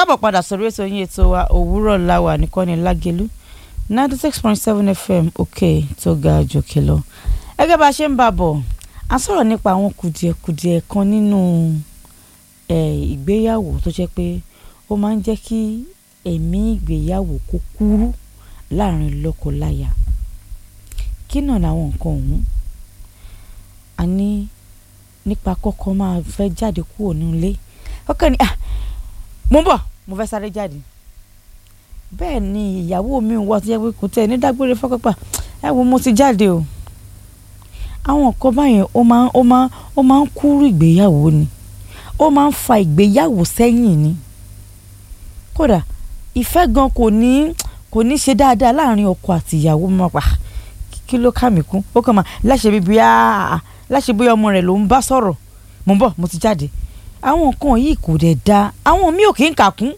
káàbọ̀ padà sórí ètò yín ètò wa òwúrọ̀ láwà nìkọ́ni lágẹ̀lú ninety six point seven fm òkè tó ga jòkè lọ. gẹ́gẹ́ bá a ṣe ń bá a bọ̀ a sọ̀rọ̀ nípa àwọn kùdìẹ̀kùdìẹ̀ kan nínú ìgbéyàwó tó jẹ́ pé ó máa ń jẹ́ kí ẹ̀mí ìgbéyàwó kó kúrú láàrin lọ́kọ-láya kí náà làwọn nǹkan ọ̀hún a ní nípa kọ́kọ́ máa fẹ́ jáde kúrò nílé ọkàn ni ah mo ń bọ̀ mo fẹ́ sáré jáde bẹ́ẹ̀ ni ìyàwó mi wà tó yẹ pé kò tẹ̀ ní dágbére fọ́pẹ́pà ẹ wo mo ti jáde o àwọn nǹkan báyẹn ó máa ó máa ó máa ń kúrú ìgbéyàwó ni ó máa ń fa ìgbéyàwó sẹ́yìn ni kódà ìfẹ́ gan kò ní kò ní ṣe dáadáa láàrin ọkọ àti ìyàwó máa pa kí ló ká mi kún ó kàn máa láṣẹ bíbí áá láṣẹ bóyá ọmọ rẹ̀ ló ń bá sọ̀rọ̀ mo ń bọ̀ mo ti jáde àwọn nǹkan yìí kò dẹ̀ da àwọn mi ò kí ń kà kún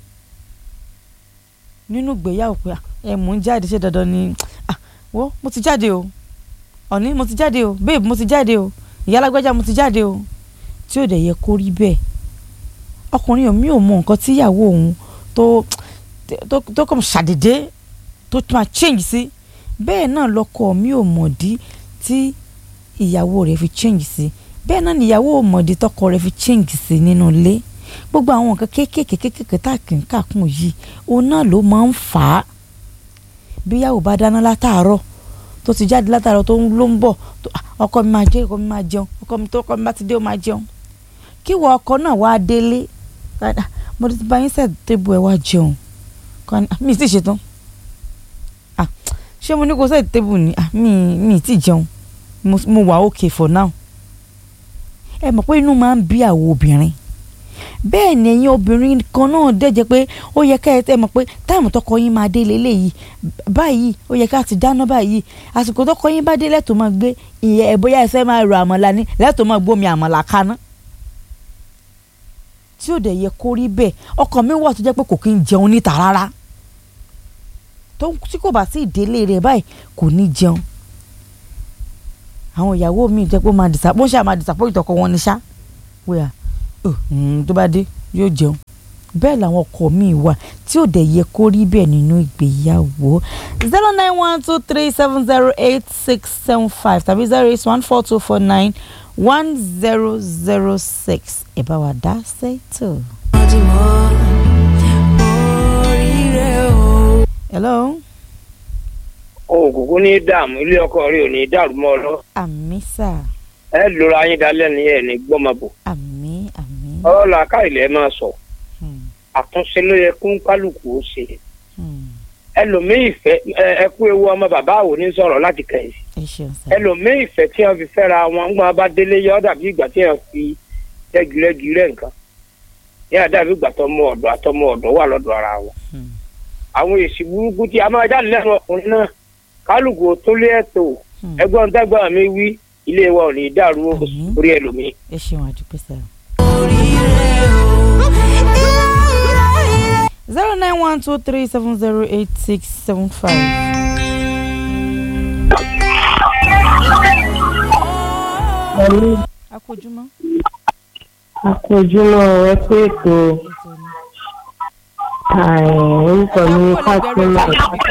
nínú ìgbéyàwó pé ẹ mò ń jáde ṣé dandan ni wo mo ti jáde o ọ̀ní mo ti jáde o babe mo ti jáde o ìyálágbájá mo ti jáde o tí ò dẹ̀ yẹ kó rí bẹ́ẹ̀ ọkùnrin mi ò mọ nǹkan tíyàwó òun tó tó tó kàn ṣàdédé tó máa change sí bẹ́ẹ̀ náà lọ́kọ mi ò mọ̀dí tí ìyàwó rẹ̀ fi change sí bẹ́ẹ̀ náà níyàwó mọ̀dí tọkọ rẹ̀ fi change sí nínú ilé gbogbo àwọn nǹkan kéékèèké kéékèèké tá a kì í kàkún yìí òun náà ló máa ń fà á bí ìyàwó bá dáná látàárọ̀ tó ti jáde látàárọ̀ tó ló ń bọ̀ ọkọ mi máa jẹ ọkọ mi máa jẹun ọkọ mi tó ọkọ mi bá ti dé ó máa jẹun kí wọ ọkọ náà wá délé mo ti bá yín sẹ́ẹ̀ tébù ẹ̀ wá jẹun mi ti ṣetán ṣé mo ní kó sẹ́ẹ̀ tébù ni mi mi ti jẹun mo wà okay for now ẹ mọ̀ pé inú máa ń bí àwọn obìnrin bẹ́ẹ̀ ni ẹ̀yin obìnrin kan náà dẹ̀jẹ̀ pé ó yẹ ká ẹ mọ̀ pé táìmù tọkọ yín máa dé lélẹ́yìí báyìí ó yẹ ká ti dáná báyìí àsìkò tọkọ yín bá dé lẹ́tọ̀ọ́ máa gbé ìyẹn ẹ̀ bóyá ẹsẹ̀ máa rọ àmàlà ní lẹ́tọ̀ọ́ máa gbómi àmàlà kaná tí ò dẹ̀ yẹ kó rí bẹ́ẹ̀ ọkàn mi wà tó jẹ́ pé kò kí ń jẹun níta rárá tí kò bá sí ìdílé rẹ̀ báyìí kò ní jẹun àwọn ìyàwó mi jẹ́ pé ó máa dìsà bó ṣe máa dìsàpọ̀ ìtọ̀kọ wọn ni ṣá wíwà tó bá dé yóò jẹun bẹ́ẹ̀ làwọn ọkọ mi wà tí ò dẹ̀ yẹ kó rí bẹ́ẹ̀ nínú ìgbéyàwó zero nine one two three seven zero eight six seven five tàbí zero eight one four two four nine one zero zero six ẹ bá wa dá sẹ́tò. hello òkùnkùn ní dààmú ilé ọkọ rẹ ò ní dàrú mọ́ ọ lọ. àmì sà. ẹ lóra yín dalẹ̀ ní ẹ̀ ní gbọ́mọbò. àmì àmì. ọ̀rọ̀ làákà ilẹ̀ máa sọ. àtúnṣe ló yẹ kún kálukú ó ṣe. ẹlòmíì ìfẹ́ ẹ kú ewu ọmọ bàbá àwò ní sọ̀rọ̀ láti kẹ̀yìn. ẹlòmíì ìfẹ́ tí wọ́n fi fẹ́ra wọn ń gbọ́n bá délé yọ dàbí ìgbà tí wọ́n fi rẹ́girẹ́gi rẹ̀ nǹkan. yíyá dàbí ìgbà tọmọ ọ̀dọ̀ àtọmọ ọ̀dọ̀ wà lọ́dọ̀ ara wọn. àwọn èsì burúkú tí a máa jáde lẹ́nu ọkùnrin náà kálukú tó lé ẹ̀tọ́ ẹ̀gbọ́n dàgbà mi wí ilé wa ò ní dàrú orí ẹlòmíì. ẹ ṣeun àdúpẹ́ sá. zero nine one two three seven zero eight six seven five. akójúmọ́. akójúmọ́ ẹ pé ètò orúkọ mi Fatima.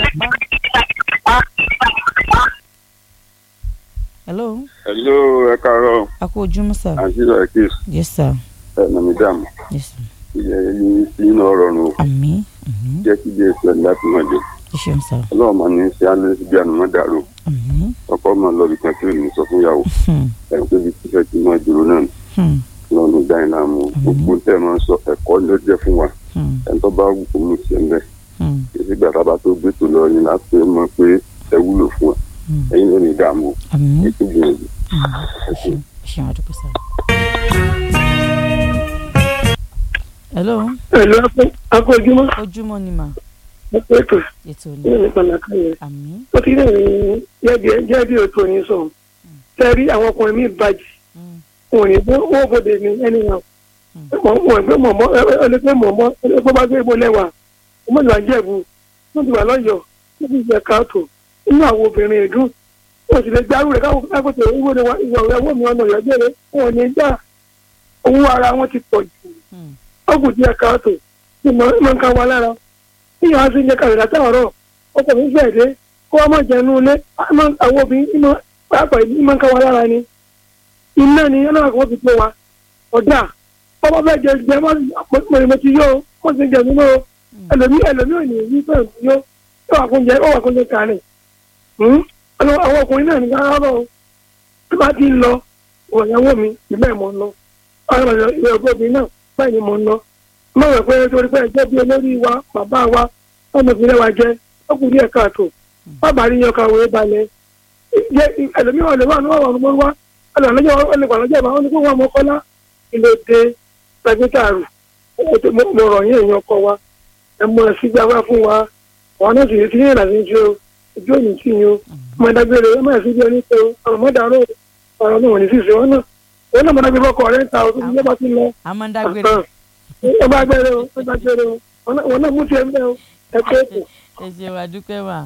hello. hello ẹ káàárọ̀. a kú ojúmọ́ sir. àǹtí rẹ̀ kí. yes sir. ẹ nà mí dààmú. yes sir. ilẹ̀ yìí sí iná ọ̀rọ̀ nù. àmín. jẹ́ kí bí èso ẹ̀ láti máa dé. ẹ ṣeun sir. ọlọ́run máa ní ṣe alẹ́ síbi àná dàrú. àmín. ọkọ máa lọ ibìkan tí ò ní sọ fún ìyàwó. ẹ̀ ń pé bí tífẹ́ tí máa dúró náà lọ́nà dá iná mu gbogbo tẹ́ ẹ máa ń sọ ẹ̀kọ́ ló jẹ́ fún wa ẹ̀ tó bá wù kó mú sí ẹ̀ ń bẹ̀. èsì gbàtà bá tó gbé tó lọ yín láti mọ̀ pé ẹ wúlò fún wa ẹ̀yin ló ní ìdààmú ètò ìgbìyànjú. ṣeun àdúgbò sá. hello. pẹ̀lú akọ ojúmọ́. ojúmọ́ ni mà. mo pé ètò ètò ní nípa nàkàlẹ̀. àmín. ó ti rìn jẹ́ bí ètò ní sọ̀rọ̀ tẹ́rí àwọn ọkùnrin mi bàjẹ́ wọn ò ní bó wọ́n bòde ní ẹni wọn. mọ̀ ẹgbẹ́ mọ̀mọ́ ẹlẹ́gbẹ́ mọ̀mọ́ ẹlẹ́gbẹ́ bá gbé ibo lẹ́wà ọmọ ìlú àjẹbù wọ́n ti wà lọ́yọ̀ọ́ wọ́n ti gbẹ káàtó inú àwọn obìnrin ìdún wọ́n sì lè gbárù rẹ̀ káwọn kákòtò owó ni ìwà ìyàwó mi ọ̀nà ìyàgbẹ́rẹ́ wọn ò ní gbà owó ara wọn ti pọ̀ jù ọkùn díẹ̀ káàtó ìmọ̀ nǹkan wa lára níyàn á sì ń jẹ́ kàwé látàárọ̀ ọkọ̀ mi fẹ́ dé kó wá má jẹun ilé àwọn obìnrin ìmọ̀ pàápàá ìmọ̀ nǹkan wa lára ni iná ni ọlọ́run kan fi tó wa ọ̀dà ọmọ bẹ́ẹ̀ jẹ jẹ mọ́ ti yó mọ́ ti jẹ nínú ẹlòmí ẹlòmí ò ní yí fẹ́ẹ̀ ti yó ó wà kún jẹ ó wà kún jẹ kàní àwọn ọkùnrin náà ní ká rárọ̀ tó bá ti ń lọ ọ̀yàwó mi ìbẹ́ mọ̀ ń lọ ọ̀rọ̀ ìwé ọgbọ́bìnrin náà báyìí ni mò ń lọ má wẹ̀ pé torí pé ẹjẹ́ bí olórí wa bàbá wa ọmọ ìpínlẹ̀ wa jẹ́ ọkùnrin ẹ̀ka àtò bàbá rí yan kàwé balẹ̀ jẹ́ ẹlòmí wà lọ́wọ́ àwọn ọmọ ọmọ wa ọlọ́jọ́ ọlọ́jọ́ ìbá wọn ni kó wọn mọ kọ́lá ilé dé pẹ̀gbẹ́tàrù mo rọ̀ yín èèyàn ọkọ wa ẹ mọ ẹ sígbà wá fún wa àwọn náà sì ti ní ìlànà ìjọ ìjọ òní tì yín o ọmọ ẹ̀dágbére ẹ má sì bí ẹni pé ọ̀rọ̀ mọ́dàrú ọ̀rọ̀ náà wọ́n ní sísè wọn náà wọn náà mọ̀nà bí fọkọ rẹ̀ ń ta ọdún bí lọ́ba ti lọ. amandagbere. ẹ bá gbére o ẹ bá gbére o wọn náà mú tiẹ̀ ń bẹ́ o ẹ pé kù. ẹ ṣe wà dúpẹ́ wà.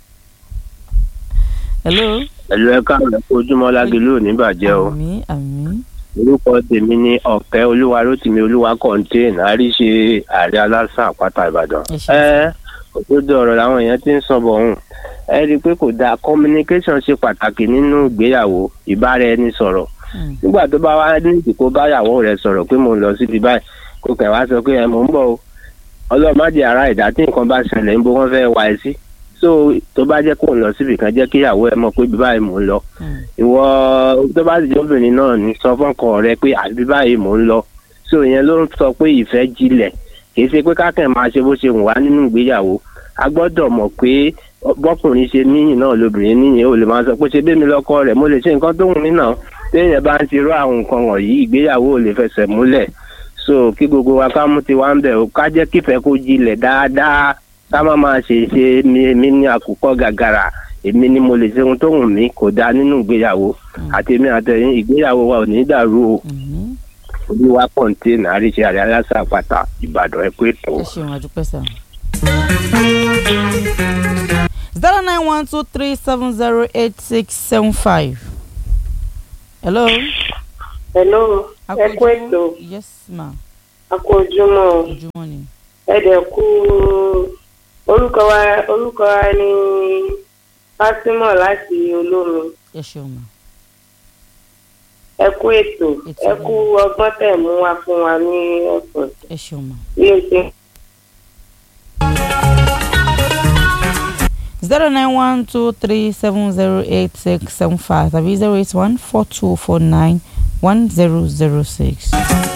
hello. ẹ̀lú ẹ̀ka ojúmọ́ lágẹ̀lú ò ní bàjẹ́ o. àmín àmín. orúkọ tèmi ni ọ̀kẹ́ olúwa rótìmí olúwa kọ́ńtẹ́ẹ̀nì àríṣe ààrẹ aláṣà àpáta ìbàdàn. ẹ òdodo ọ̀rọ̀ làwọn èèyàn ti ń sọ bọ̀ ọ̀hún ẹ rí i pé kò dáa communication ṣe pàtàkì nínú ìgbéyàwó ìbára ẹni sọ̀rọ̀ nígbà tó bá wá ní ìdìbò báyàwó rẹ̀ sọ̀rọ̀ pé mo ń lọ síbi báyìí kò kẹ̀ wá sọ pé ẹ mò ń bọ̀ o ọlọ́mọdé ara ìdá tí nǹkan bá ṣẹlẹ̀ ń bó wọ́n fẹ́ wá ẹ sí so tó bá jẹ́ kó ń lọ síbi kan jẹ́ kí ìyàwó ẹ mọ̀ pé bí báyìí mò ń lọ ìwọ tó bá sì jẹ́ obìnrin náà ní sọ fọ́nkọ rẹ pé àbí báyìí mò ń lọ so ìyẹn ló ń sọ pé ìfẹ́ jinlẹ̀ kì í ṣe pé kákẹ́ máa ṣe bó ṣe wù wá nínú ìgbéyàwó a gbọ́dọ̀ mọ̀ pé bọ́kùnrin ṣe níyìn náà lóbìnrin níyìn ó lè máa sọ pé ṣe bẹ́ẹ̀ mi lọ́kọ rẹ̀ mo lè ṣe nǹkan tó wù mí náà téèyàn bá ń ti rú àwọn nǹkan wọ̀nyí ìgbéyàwó ò lè fẹsẹ̀ múlẹ̀ so kí gbogbo wa ká mú tiwa ń bẹ̀ o ká jẹ́ kífẹ́ kó jinlẹ̀ dáadáa ká má máa ṣe ṣe mi ní àkùkọ gàgàrà èmi ni mo lè ṣe ohun tó wù mí kò dáa nínú ìgbéyàwó àti èmi àtẹ̀yìn ìgbéyàwó wa ò ní dàrú o olúwa kọ̀ǹtẹ́nà àríṣe àrẹ aláṣà àpáta ìbàdàn ẹ pé tó. ẹ ṣeun àdúpẹ́ sá. zero nine one two three seven zero eight six seven five. hello. hello ẹ kú ètò yes ma. a kú ojúmọ́ ojúmọ́ ni. ẹ dẹ̀ kú orúkọ wa orúkọ wa ní Fátímọ̀ láti olómi ẹ ṣeun ma. ẹ kú ètò ẹ kú ọgbọ́n tẹ̀ mú wá fún wa ní ọ̀sán ẹ ṣeun ma. bí o ṣe. zero nine one two three seven zero eight six seven five tàbí zero eight one four two four nine one zero zero six.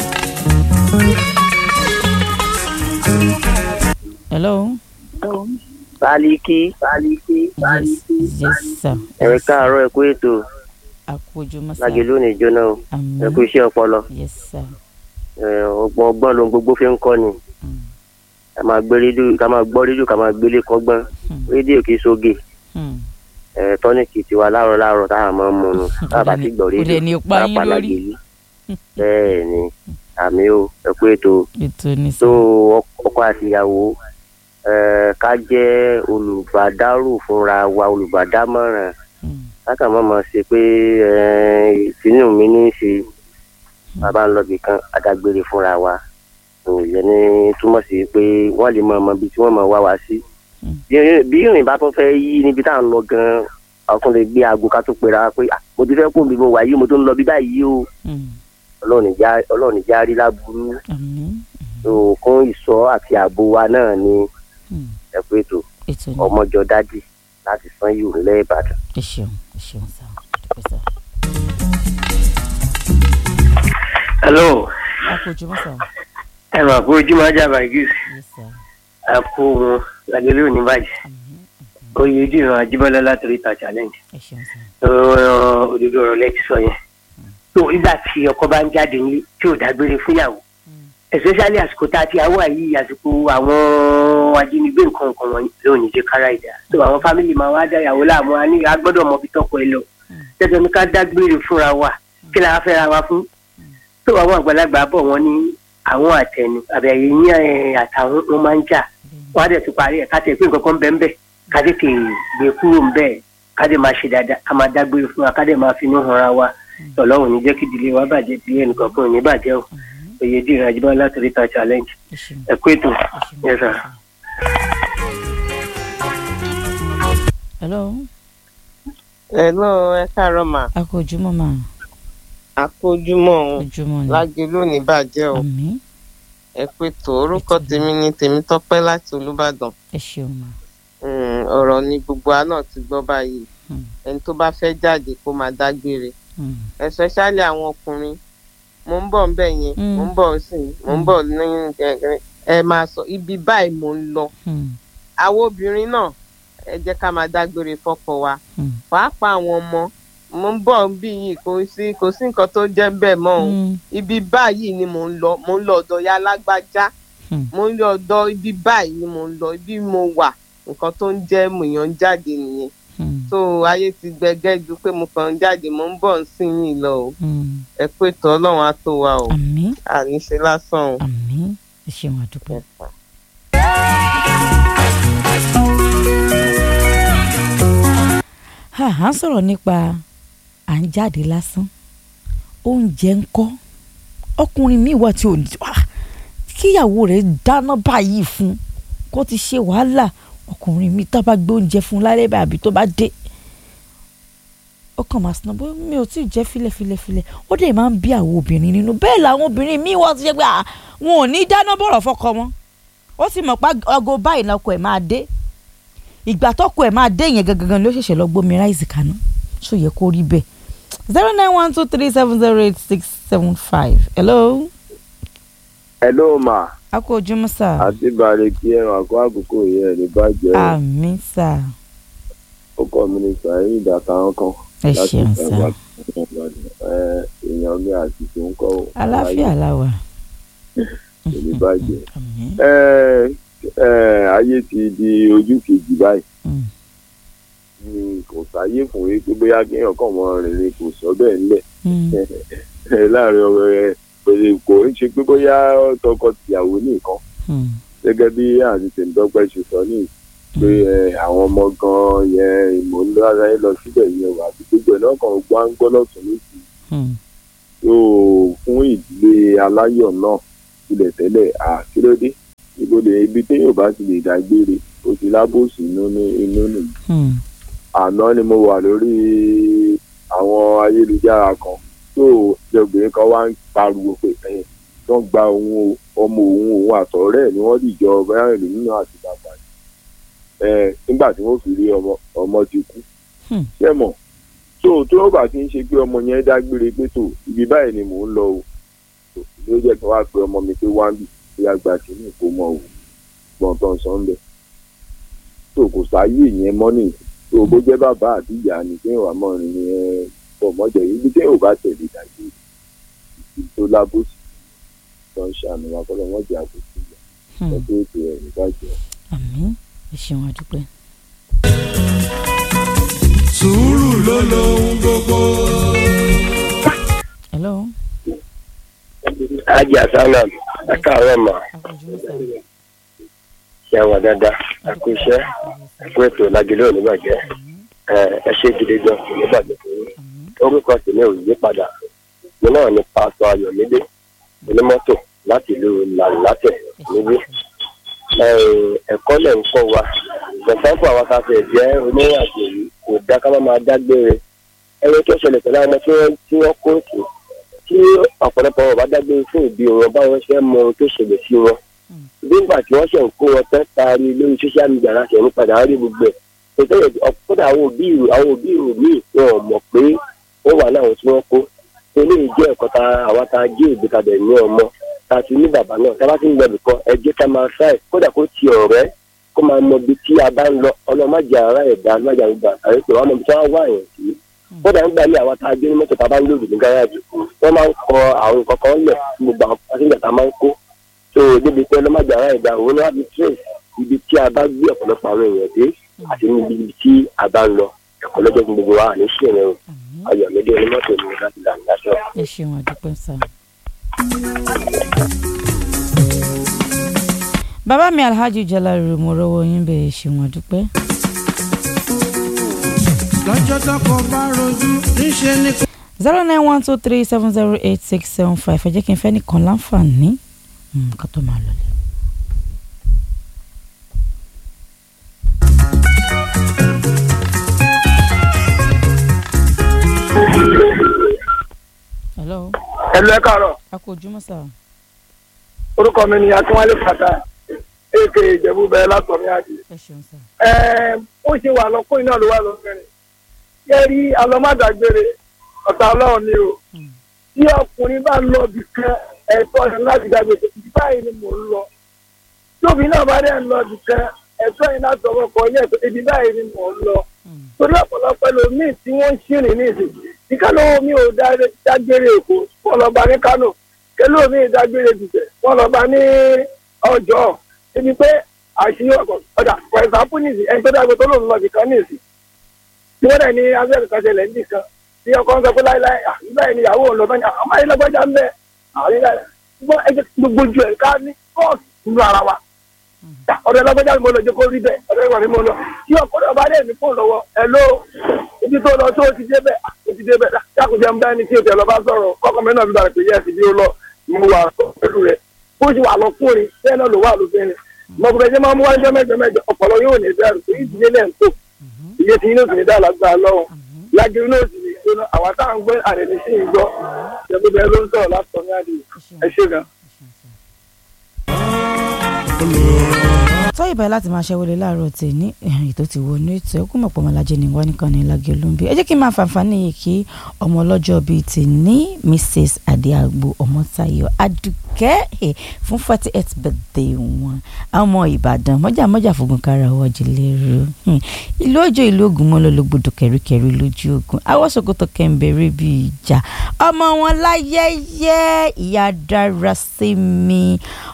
hello. Bálíkì. Bálíkì. Bálíkì. yes sir. Ẹ káàárọ̀ ẹ kú ètò. àkójọ mọ́sá. Lágẹ̀lú ní jóná o. àmín. Ẹ kú iṣẹ́ ọpọlọ. yes sir. Ẹ, Ọgbọ́n ọgbọ́n ló ń gbogbo fi ń kọ́ ni. Ká máa gbé rédíò ká máa gbọ́ rédíò ká máa gbélé kọ́gbọ́n. Rédíò kì í sóge. Hmm. Ẹ, Tọ́nìkì tiwa láàárọ̀ láàárọ̀ táwọn máa ń mu nu. Táàbà ti gbọ́ Kò dẹ̀ rédíò. ní pa yín pàápàá lórí. Lágẹ̀lú. Bẹ́ẹ̀ ni àmì o ẹ kú ètò. ètò ní tó sọ. ọkọ àtìyàwó ẹ, ká jẹ́ olùbádárò fúnra wa olùbádámọ̀ràn káka má máa ṣe pé ẹ, ìtinú mi ní í ṣe bàbá ń lọ bì kan adágbére fúnra wa ìyẹn ní túmọ̀ sí pé wọ́n lè mọ ọmọ ibi tí wọ́n mọ̀ wá wá sí bí bí ìrìn bá tún fẹ́ yí níbi tá à ń lọ gan ọkùnrin lè gbé aago ká tó pera pé "Ah, mo ti fẹ́ kó mi mo wà yìí mo tó ń lọ bí báyìí o ọlọ́run ìjà ọlọ́run ìjà rí láburú tó kún ìṣọ́ àti ààbò wa náà ni ẹ pé tó ètò ní ọmọjọ dádì láti san yìí nílẹ̀ ìbàdàn. ẹ ṣeun ẹ ṣeun sá. àdúpẹ́ sá. hello àkójọ mọ́sá. ẹ mà kú ojúmọ́ ajá bàgìs yes sir. ẹ kú wọn làgẹ́lẹ́ òní bàjẹ́ oyè ojú ìran ajíbọ́lá láti ríta challenge ẹ ṣeun sá. Ọ̀rọ̀ òdodo ọ̀rọ̀ lẹ́tí sọ yẹn tó nígbà tí ọkọ bá ń jáde ní tí ò dágbére fúnyàwó especially àsìkò tá a ti àwọ̀ yìí àsìkò àwọn ajínigbé nǹkan nǹkan wọn ló ní jẹ́ kára ìdá tó àwọn fámìlì máa wá dáyàwó láàmú a ní a gbọ́dọ̀ mọ ibi tọ́kọ ẹ lọ tẹ́tẹ́ ní ká dágbére fúnra wa kí la fẹ́ ra wa fún tó àwọn àgbàlagbà bọ̀ wọ́n ní àwọn àtẹnu àbẹ̀yẹ yín ẹ̀, àtàwọn wọn máa ń jà wọ́n á dẹ̀ tún parí ẹ̀ ká tẹ̀ pé nǹkan kan bẹ́ẹ̀ bẹ́ẹ̀ ká tètè gbé kúrò ń bẹ́ẹ̀ ká dẹ̀ máa ṣe dáadáa ká máa dágbére fún wa ká dẹ̀ máa finú hanra wa ọlọ́run ní jẹ́ kí ìdílé wa bàjẹ́ ìdílé ẹnìkan kan ò ní bàjẹ́ o òye dìran àjíbá láti ríta challenge ẹ kú ètò yẹ sà. hello. hello ẹ káàárọ̀ mà. a kò ojúmọ́ mà. a kò ojúmọ́ o ojúmọ́ ni. lágé lónìí bàjẹ́ o àmín. ẹ pé tó orúkọ tèmi ni tèmítọ́pẹ́ láti olúbàdàn. ẹ ṣeun mà. ọ̀rọ̀ ni gbogbo àná ti gbọ́ báyìí ẹni tó bá fẹ́ jáde kó máa dágbére especially àwọn ọkùnrin mo ń bọ̀ nbẹ̀ yẹn mo ń bọ̀ sí mo ń bọ̀ ní ẹ máa sọ ibi báyìí mo ń lọ àwọn obìnrin náà ẹ jẹ́ ká máa dágbére fọ́kọ wa pàápàá àwọn ọmọ mo ń bọ̀ bí yìí kò sí kò sí nǹkan tó jẹ́ bẹ́ẹ̀ mọ́ o ibi báyìí ni mo ń lọ mo ń lọ ọ̀dọ̀ ya lágbájá mo ń lọ ọ̀dọ̀ ibi báyìí ni mo ń lọ ibi mo wà nǹkan tó ń jẹ́ mòyàn jáde nìyẹn so ayé ti gbẹgẹ ju pé mo kàn ń jáde mo ń bọ̀ ń sìn yín lọ o ẹ pé tó ọlọ́run á tó wa o àmín àníṣe lásán o. àmín ẹ ṣeun àdúpẹ́. à ń sọ̀rọ̀ nípa à ń jáde lásán oúnjẹ ń kọ́ ọkùnrin míì wà tí ò ní kíyàwó rẹ̀ dáná báyìí fún kó ti ṣe wàhálà ọkùnrin mi tá bá gbé oúnjẹ fún lálẹ́ bá àbí tó bá dé ó kàn máa sinú bóyá mi ò tí ì jẹ́ filẹ̀filẹ̀filẹ̀ ó dẹ̀ máa ń bí àwọn obìnrin nínú bẹ́ẹ̀ làwọn obìnrin míì wọ́n ti ṣe pé wọn ò ní dáná bọ̀rọ̀ fọkọ wọn ó sì mọ̀ pé ọgọ báyìí lọkọ ẹ̀ máa dé ìgbà tọkọ ẹ̀ máa dé yẹn gangan ló ṣẹ̀ṣẹ̀ lọ gbómi ráìsì kaná ṣó yẹ kó rí bẹ́ẹ̀ zero nine one two three seven zero eight six seven five hello. hello ma a kú ojúmọ́ sà. àti balẹ̀ kí ẹran àkọ́ àkókò yẹn ní bàjẹ́. àmín sà. ọkọ mi ní sàáyìn ìdàtàwọn kan. ẹ ṣeun sà. èèyàn mi àti tó ń kọ́. àlàáfíà la wà. ní bàjẹ́. ayé ti di ojú kejì báyìí. kò sáyé fún yín pé bóyá kéèyàn kàn mọ́ rìnrìn kò sọ bẹ́ẹ̀ ńlẹ̀ láàrin ọ̀rọ̀ ẹ̀ pèlè kò ń ṣe pé bóyá tọkọ tìyàwó nìkan gẹ́gẹ́ bí àti tèmítọ́pẹ́ ṣe sọ ní pé àwọn ọmọ gan yẹn ìmọ̀ ńlọ ara ẹ lọ síbẹ̀ yẹn wà àti gbogbo ẹ̀ náà kàn gbọ́ ń gbọ́ lọ́tún lósì tó fún ìdílé aláyọ̀ náà ilẹ̀ tẹ́lẹ̀ àkílódé ìbòdè ibi téèyàn bá ti lè dágbére ó ti lábòsí inú nìyí àná ni mo wà lórí àwọn ayélujára kan tó obìnrin kan wá ń pariwo pé ẹ̀yìn tó ń gba òun ọmọ òun òun àtọ̀rẹ́ ẹ̀ ni wọ́n dìjọ bẹ́ẹ̀ ìlú nínú àti bàbá ẹ̀ nígbà tí wọ́n fi rí ọmọ ọmọ ti kú ṣé mọ̀ tó tó bá ti ń ṣe pé ọmọ yẹn dágbére pé tó ibi báyìí ni mò ń lọ o ló jẹ́ kí wọ́n á pe ọmọ mi pé wá ń bì bí àgbà tí ní kó mọ òun gbọ̀n tán sọ́ńdẹ̀ tó kò sáyé yẹn mọ́ nìyí tó bó jẹ́ bàbá àti ìyá ni kéèyàn wà mọ́ rin yẹn pọ̀ mọ́jọ yìí bí téèyàn bá tẹ̀lé dàgbé ìdí tó lábòsí tó ń ṣàmì wa kọ́ lọ́wọ́ jẹ́ àbòsí ìyá ẹgbẹ́ ètò ẹ̀ nígbàjẹ́. àmín ẹ ṣeun àdúpẹ́. sùúrù ló lóhun gbogbo. hello. ajé àsálà ẹ káàárọ̀ mà ṣe àwọn dáadáa àkóṣe ẹkú ètò lágẹlẹ onígbàjẹ ẹ ṣe gidi gan onígbàjẹ orúkọ tèmi ò yí padà mi náà ní pásọ ayọ̀mídé onímọ́tò láti ìlú làlátẹ̀ níbí ẹ̀kọ́ lẹ̀ ń kọ́ wa gbọ̀nsáńpọ̀ àwọn afáfẹ́ jẹ́ onírìnàjò yìí kò dá ká má máa dágbére ẹni tó ṣẹlẹ̀ pẹ̀lú àwọn tí wọ́n tí wọ́n kó tù tí ọ̀pọ̀lọpọ̀ wọn bá dágbére fún ìbí wọn báwọn ṣe mọ ohun tó ṣẹlẹ̀ sí wọn nígbà tí wọ́n ṣe ń kó wọn tán taari lórí social media láti ẹ̀mí padà rí gbogbo ẹ̀ tètè ọ̀pọ̀lọpọ̀ àwọn òbí àwọn òbí mi wọn ò mọ̀ pé ó wà láwọn tí wọ́n kó eléyìí jẹ́ ẹ̀kọ́ ta àwa ta jí òbí kadà ní ọmọ ta ti ní bàbá náà tá a bá ti ń lọ nìkan ẹ jẹ́ ká máa ṣáì kódà kó ti ọ̀rẹ́ kó máa mọ ibi tí a bá ń lọ ọlọ́mọdé ara ẹ̀dá májà ń gbà àyè pé wọ́n mọ ibi tí wọ́n wá yẹn sí kódà ń gbà ní àwọn tá a gbé ní mọ́tò tá a bá ń lòdì ní gáràjì wọ́n máa ń kọ àwọn nǹkan kan lẹ̀ fún gbogbo àwọn pásíńjà tá a máa ń kó tó débi pé ọlọ́mọdé ara ẹ̀dá òun náà fi trace ibi tí a bá gbé ọ̀pọ̀lọpọ̀ àwọn èèyàn dé àti níbi tí a bá ń lọ ẹ̀kọ́ lọ́jọ́ fún gbogbo wa àní sí ẹ̀rọ ayọ̀mídé onímọ́tò ní láti là ń dáṣọ. ẹ ṣeun àdúpẹ́ sá. bàbá mi alhaji jalari mo rọwọ yín bẹ ẹ ṣeun àdúpẹ́. lọ́jọ́ tọkọ bá rojú níṣẹ́ ní. zero nine one two three seven zero eight six seven five ẹ jẹ́ kí n fẹ́ nìkan láǹfààní ká tó máa lọlé. ẹ̀lú ẹ̀ káàárọ̀ a kò ojúmọ́ sà. orúkọ mi ni akínwálé fàtà èké ìjẹ̀bú bẹ́ẹ̀ látọ̀mí àdì. ẹ ṣeun sà. Ẹ̀ẹ́m, ó ṣe wà lọ́kùnrin náà ló wà lọ́kùnrin yẹ rí alọ́mádàgbére ọ̀tá ọlọ́run ni o tí ọkùnrin bá lọ bì kan ẹ̀tọ́ yẹn láti dàgbèsè ibi báyìí ni mò ń lọ tóbi náà bá dẹ̀ ń lọ bì kan ẹ̀tọ́ yẹn láti ọmọ kan yẹ ibi báyìí ni mò ń lọ torí ọ̀pọ̀lọpọ̀ ẹlòmíì tí wọ́n ń ṣìrìn ní ìsìn ní kánò mi ò dá- dágbére èkó wọ́n lọ bá ní kánò kẹlò mi dágbére dùtẹ̀ wọ́n lọ bá ní ọjọ́ ibi pé àṣírí ọkọ̀ ọ̀dà for example nìsí ẹni tó dágbé tó lòun lọ bì kan nìsí tí wọ́n dẹ̀ ní abẹ́rẹ́ kan ṣẹlẹ̀ níbì kan tí ọkọ̀ ń sọ pé láíláí àbúrò ẹni ìyàwó òun lọ bá ní àwọn ayé lọ́gbọ́jà ń bẹ̀ àwọn ilé ṣùgbọ́n ẹgbẹ́ gbogbo ju ẹ̀ ká ní kóòtù nínú ara wa ọ̀dọ̀ lọ́gbọ́jà ni mo lọ jẹ́ kó rí bẹ́ẹ̀ ọ̀dọ̀ ìwà ni mo lọ tí ọkọ̀ náà bá dẹ̀ ní fóònù lọ́wọ́ ẹ̀ ló ibi tó lọ tó ti débẹ̀ ó ti débẹ̀ dákùnjẹ́ ń bá ẹni tí o tẹ̀ lọ bá sọ̀rọ̀ kọ́kọ́ mẹ́rin náà bí balẹ̀ pé yẹ́sì bí ó lọ mo wà pẹ̀lú rẹ̀ bó ṣe wà lọ́kùnrin bẹ́ẹ̀ náà ló wà lóbìnrin mọ̀kùnrin jẹ́ máa mú wájú mẹ́jọ mẹ́jọ ọ̀pọ̀lọ yóò ní bẹ́ẹ̀rù pé ìdílé lẹ́ ń tò iye tí inú sì ní dáa lágbára lọ́wọ́ lágbèrè náà sì ní ìgbóná àwa táwọn gbé àrẹ̀lẹ̀ sí ìgbọ́ ìjọba ló ń sọ̀rọ̀ látọ̀ ní àdìyẹ ẹ ṣe gan. tọ́yìn báyìí láti máa ṣẹ́wọ́lé láàárọ̀ tè ní ètò ti wọ ní ètò ẹkú mọ̀pọ̀ ọmọlájẹ ní wọ́n nìkan ní lágẹ̀ olóńgbé ẹ jẹ́ kí n máa fàǹfààní yìí kí ọmọ ọlọ́jọ́ bíi ti ní mrs adéagbo ọmọtayọ adùkẹ́ ẹ̀ fún forty eight birthday wọn àwọn ọmọ ìbàdàn mọ́jàmọ́jà fògùn kára wọ́jú lérò ìlú òjò ìlú ògùn mọ́ ló lógbòdò kẹ̀ríkẹ̀rí lójú ogun awọ́sọ̀kòtò kẹ̀ǹbẹ̀rẹ̀ bíi ìjà ọmọ wọn láyẹyẹ ìyá dára sí mi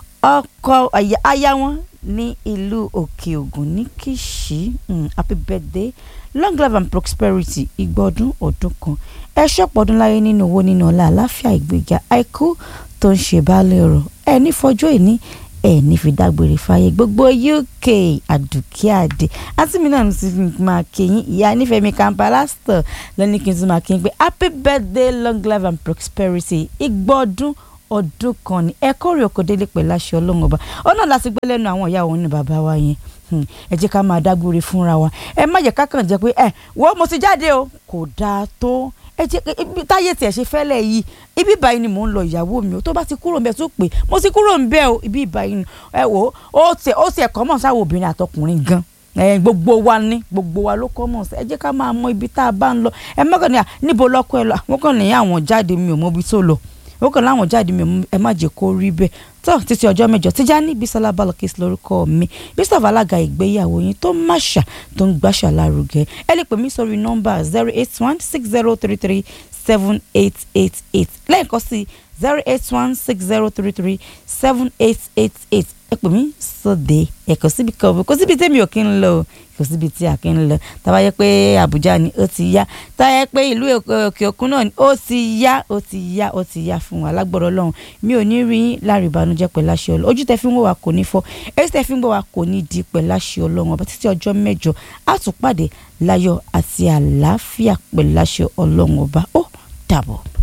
ọkọ aya aya wọn ní ìlú òkè ògùn ní kìsì mm, happy birthday long life and prosperity ìgbọ́dún ọdún kan ẹ ṣọ́pọ̀dún láyé nínú owó nínú ọlá àláfíà ìgbéga àìkú tó ń ṣe baálé ọ̀rọ̀ ẹ ní fọjọ́ ìní ẹ ní fi dágbére fáyé gbogbo uk àdùkí àdè àti mi náà ní ti máa kéyìn ìyá nífẹ̀ẹ́mi kampalásítọ̀ lẹ́ni kí n tún máa kéyìn pé happy birthday long life and prosperity ìgbọ́dún ọdún kan ní ẹ kórè oko délé pẹ̀lú aṣọ ọlọ́run ọba ọ̀nà láti gbé lẹ́nu àwọn ìyá òun ní bàbá wa yẹn ẹ jẹ́ ká máa dágbére fúnra wa ẹ má jẹ́ ká kàn jẹ́ pé ẹ wo mo ti jáde o kò dáa tó ẹ jẹ́ ibi táyé tiẹ̀ ṣe fẹ́lẹ̀ yìí ibi báyìí ni mò ń lọ ìyàwó mi o tó bá ti kúrò ńbẹ̀ tó pé mo ti kúrò ńbẹ̀ o ibi báyìí ni ẹ wò ó tiẹ̀ ó tiẹ̀ kọ́ mọ̀ sáwọn obìnrin àtọkùnrin gan ẹ gbogbo wa ní gbogbo wa ló kọ́ mọ̀ sí ẹ jẹ́ ká máa mọ ibi tá a bá ń lọ ẹ mọ́kàn ní à níbo lọ́kọ ẹ lọ àwọn kan ní àwọn jáde mi ò mọ ibi tó lọ ó kàn láwọn jáde mi ẹ má jẹ́ kó rí bẹ́ẹ̀ tó títí ọjọ́ mẹ́jọ Tijani Bisola Balokis lórúkọ mi bishop alága ìgbéyàwó yín tó máṣà tó ń gbàṣà lárugẹ ẹ lè pè mí sórí nọ́mbà zero eight one six zero three three seven eight eight eight lẹ́ẹ̀kan sí zero eight one six zero three three seven eight eight eight ẹ pè mí sóde ẹ kò síbi kan kò síbi tẹ́mi ò kí ń lọ kò síbi tí a kì ń lọ tàbá yẹ pé Àbújá ni ó ti yá tàbá yẹ pé ìlú òkè òkun náà ni ó ti yá ó ti yá ó ti yá fún wa lágbọ́dọ̀ Ọlọ́run mi ò ní rí yín láàrin ìbànújẹ́ pẹ̀lú àṣẹ Ọlọ́run ojú tẹ fi ń wò wá kò ní fọ́ èyí tẹ fi ń wò wá kò ní di pẹ̀lú àṣẹ Ọlọ́run ọba títí ọjọ́ mẹ́jọ á tún pàdé láyọ̀ àti àlàáfíà pẹ̀lú àṣẹ Ọlọ́run ọba ó dàbọ̀.